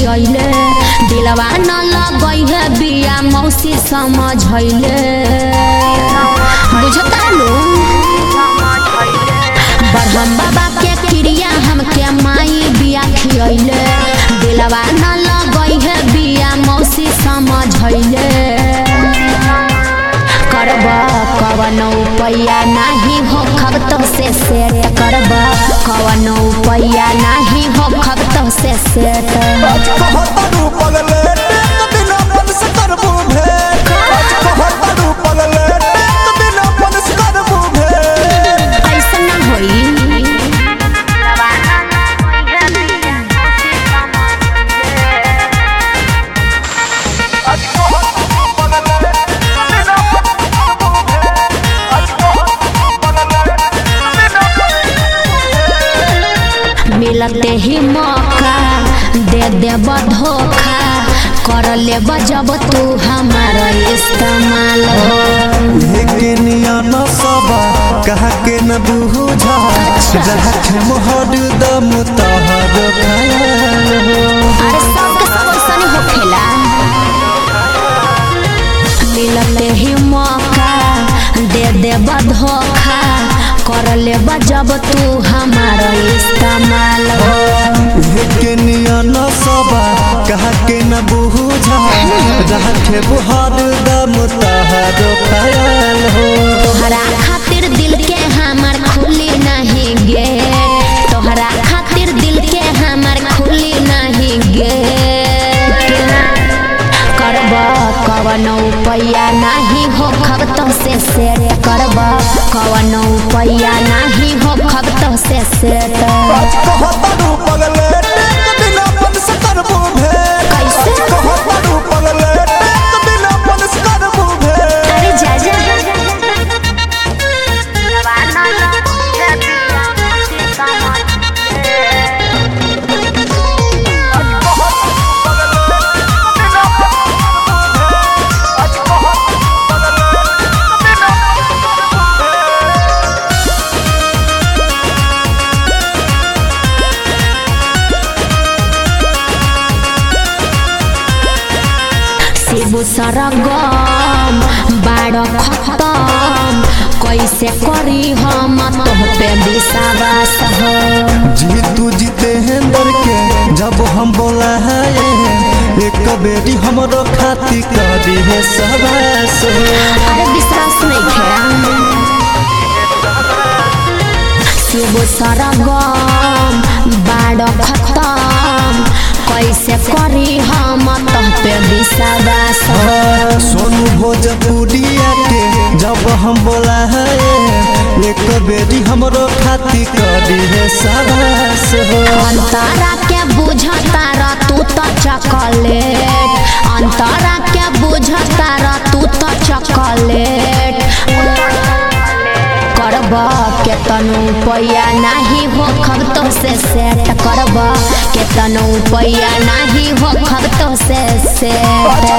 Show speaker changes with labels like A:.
A: खियैले दिलवा न लगै है बिया मौसी समझैले बुझता लो बरहम बाबा के क्रिया हमके माई बिया खियैले दिलवा न लगै है बिया मौसी समझैले करब कवन उपाया नाही हो खबत से सेट करब कवन उपाया नाही हो खबत से सेट
B: कहतरू पगले टेक बिना मन से करबू भेंट कहतरू पगले टेक बिना मन से करबू भेंट
A: ऐसा ना होई मिलते ही मौका दे देब धोखा कर लेब जब तू हमारा इस्तेमाल हो
B: के नियन सबा कहा के न बुझा जहाँ के मोहर दम तहर ख्याल हो
A: अरे सबके सब ऐसा होखेला मिलते ही मौका दे देब धोखा कर लेब जब तू हमारा इस्तेमाल हो
B: के नियन सबा कहा के न बुझा जहाँ के मोहर दम तहर ख्याल हो
A: तोहरा खातिर दिल के हमार खुली नहीं गेट तोहरा खातिर दिल के हमार खुली नहीं गेट करब कवन उपाया नहीं हो खबत से सेट करब कवन उपाया नहीं हो खबत से सेट
B: कहतरू पगले टेक बिना मन से करबू भेंट
A: कैसे?
B: कहतरू पगले टेक बिना मन से करबू भेंट
A: अरे जा जा शिबू सरगम बाड़ खतम कैसे करी हम तोह पे विश्वास हो
B: जीतू जितेंद्र के जब हम बोला है एक बेटी हमरो खाती करी है सबस
A: अरे विश्वास नहीं खेड़ा शिबू सरगम बाड़ खतम कैसे करी हम तोह पे विश्वास हो
B: सोनू भोजपुरिया के जब हम बोला है एक बेटी हमरो खाती करी है सबस
A: अंतरा के बुझता र तू तो चॉकलेट अंतरा के बुझता र तू तो चॉकलेट करब केतनो पैया नाही हो खबतो से सेट करब केतनो पैया नाही हो खबतो से सेट